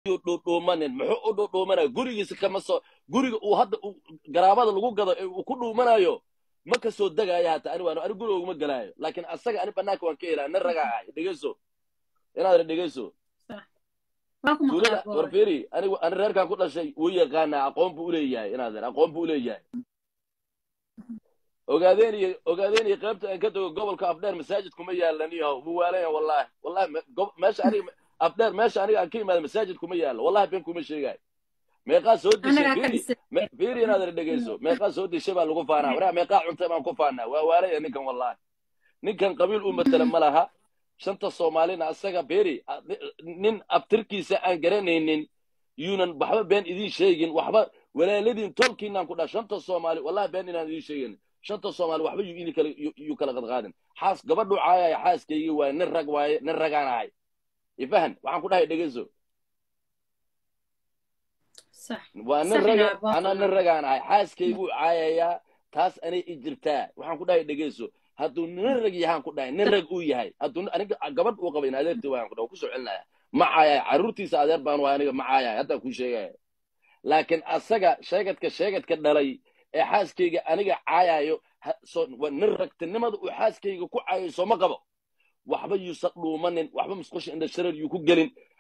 dhuudhuumanin muxuu u dhuudhuumanaya gurigiisa kama soo guriga uu hadda garaabada lagu gado ee uu ku dhuumanayo ma ka soo degaayo hata ani waan ani guriga uguma galaayo laakiin asaga ani banaanka waan ka helaa nin ragaa ahay dhegeyso inaad dhegeyso tuulada warferi anigu ani reerkan ku dhashay wuu yaqaanaa aqoon buu uleeyahay inaad aqoon buu uleeyahay ogaadeen iyo ogaadeen iyo qaybta aan ka tago gobolka afdheer masaajid kuma yaalan iyo muwaalaya wallahi wallahi meesha aniga afdheer meesha aniga aan ka imaada masaajid kuma yaalo wallahi been kuma sheegayo meeqaa soo dishay fiiri inaad dhegeyso meeqaa soo dishay baa lagu faanaa waraa meeqaa cuntay baan ku faanaa waa waalaya ninkan wallahi ninkan qabiil u matala ma laha shanta soomaalina asaga beri nin abtirkiisa aan garanaynin yuunan waxba been idiin sheegin waxba walaaladiin tolkiinaan ku dhaa shanta soomaali wallahi been inaan idiin sheegin shanta soomaali waxba yuu ini kala yuu kala qadqaadin xaas gabadhu caayaya xaaskaygii waaye nin rag waaye nin ragaan ahay ifahan waxaan ku dhahay dhegeyso waa nin raga anaa nin ragaan ahay xaaskayguu caayayaa taas anay i jirtaa waxaan ku dhahay dhegeyso hadduu nin rag yahaan ku dhahay nin rag uu yahay hadduu aniga gabadh uu qabayn adeertii waan ku dhahay ku soo celinaya ma caayaya carruurtiisa adeer baan waay aniga ma caayaya haddaan kuu sheegaya laakiin asaga sheegadka sheegadka dhalay ee xaaskayga aniga caayayo nin ragtinimada uu xaaskayga ku caayayo sooma qabo waxba yuusan dhuumanin waxba musqusha indha shareer yuu ku gelin